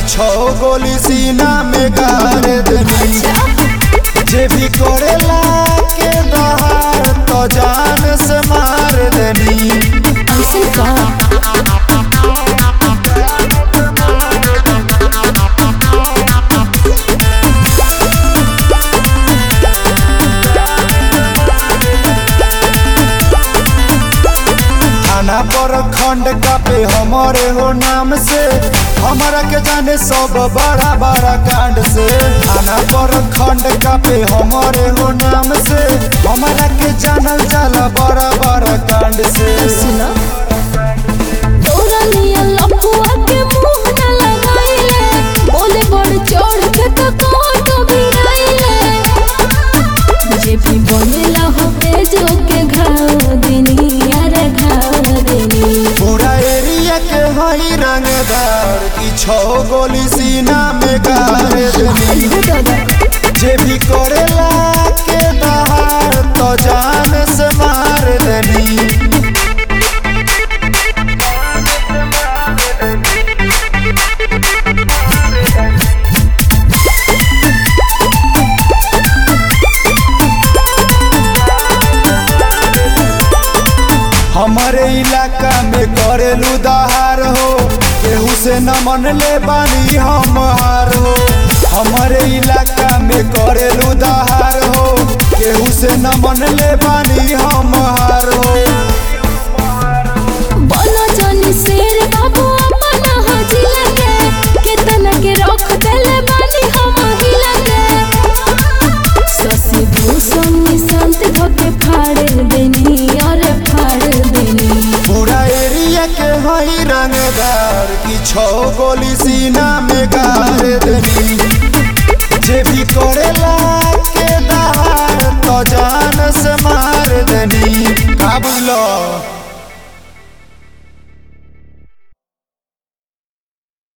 छो गोली सीना में गाड़ देनी जे भी करेला के दहाड़ तो जान से मार देनी ऐसे का थाना पर खंड कापे हमारे हो नाम से हमारा के जाने सब बड़ा बड़ा कांड से थाना पर खंड कापे हमारे हो नाम से हमारा के जानल जाला बड़ा बड़ा कांड से सुना तोरा लिया लफुआ के मुंह न लगाइले बोले बड़ चढ़ के तो कौन तो गिराइले जे भी बनेला हो बेजो के घाव देनी अरे घाव देनी पूरा एरिया के हई रंगदार की छो गोली सीना में गाड़ देनी दादा जे भी करेला के दहाड़ तो जान से मार देनी हमारे इलाका में करेलू दहार हो केहू से न मन ले बानी हम हार हो हमारे इलाका में करेलू दहार हो केहू से न मन ले बानी हम हार हो बोलो जानी शेर बाबू अपना हजिला के केतना के रख देले बानी हम हिला के ससी भूषण निशांत धोके फाड़ देनी अरे फाड़ देनी पूरा एरिया के हई रंगदार की छो गोली सीना में गाड़ देनी जे भी करेला के दहाड़ तो जान से मार देनी का बुझलो